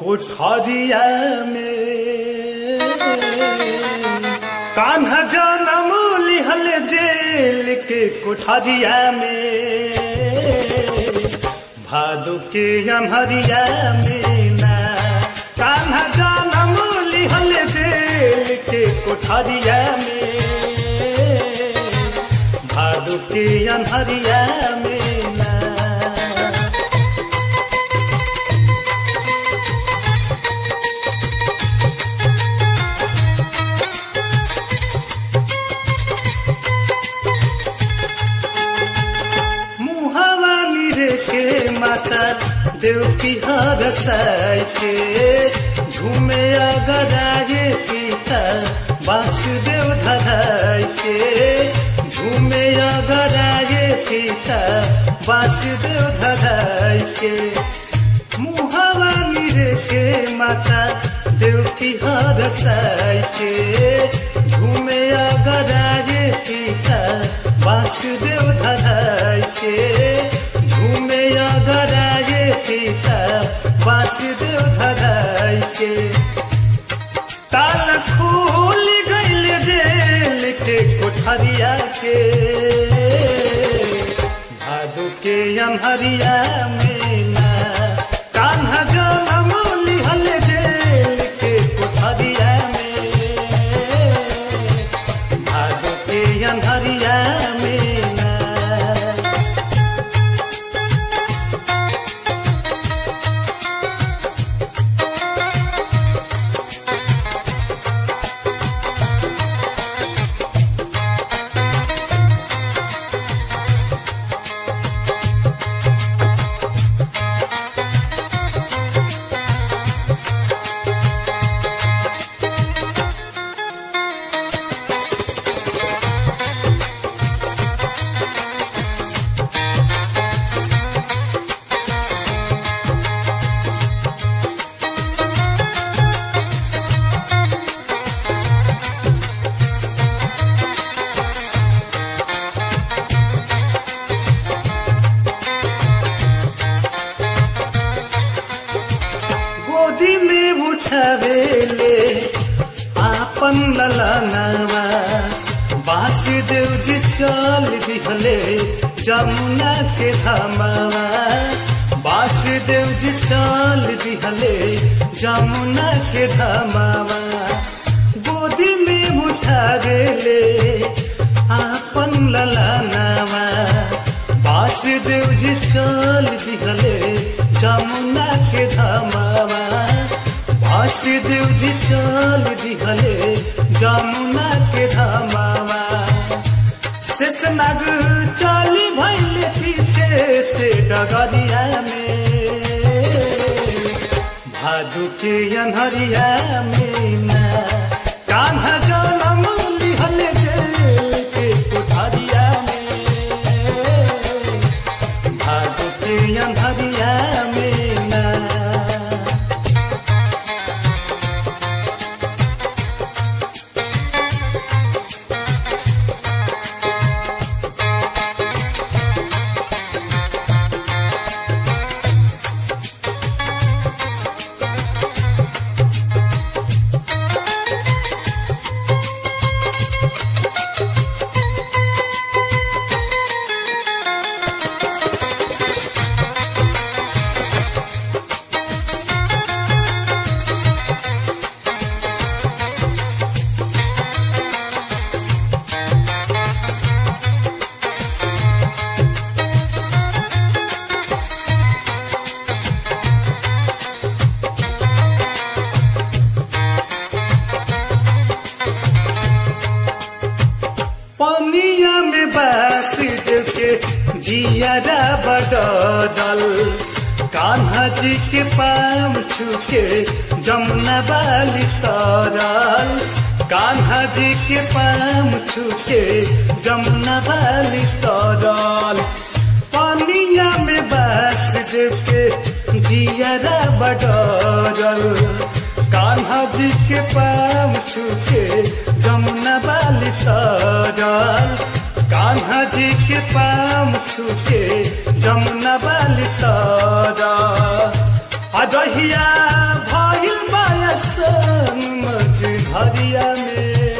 कोठरिया में कान्हा जनम लिहल जेल के कोठरिया में भादु के अमहरिया में ना कान्हा जनम लिहल जेल के कोठरिया में भादु के अनहरिया में ना मुहावा निरे के माता देव की हर साई के झूमे अगराए पिता वासुदेव धराई के झूमे अगराए पिता वासुदेव धराई के मुहावा निरे के माता देव की हर साई के झूमे अगराए पिता वासुदेव धराई के झूमे अगराए पिता वासुदेव धराई के ताल खोल गईल जेल के कोठरिया के भादु के अनहरिया में ना कान्हा जनम लिहल जेल के कोठरिया में भादु के अनहरिया में ना गोदी में उठावेले आपन ललनवा वासुदेव जी चल दिहले जमुना के धामवा वासुदेव जी चल दिहले जमुना के धामवा गोदी में उठावेले आपन ललनवा वासुदेव जी चल दिहले जमुना के धामवा वासुदेव जी चल दिहले जमुना के धामवा शेषनाग चली भैले पीछे से डगरिया में भादु के अनहरिया में ना कान्हा जनम लिहल जेल के कोठरिया में भादु के अनहरिया में ना पनिया में बास के जियारा बडल कान्हा जी के पाम छुके जमुना बाली तरल कान्हा जी के पाम छुके जमुना बाली तरल पनिया में बास के जियारा बडल कान्हा जी के पाम छुके जमुना बाली तरल कान्हा जी के पाम छुके जमुना बाली तरल अजहिया भ कुधरिया में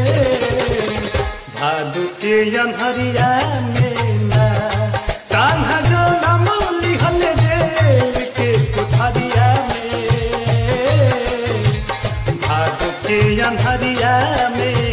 भादु के अनहरिया में ना कान्हा जो नमोली हले जेल के कुधरिया में भादु के अनहरिया में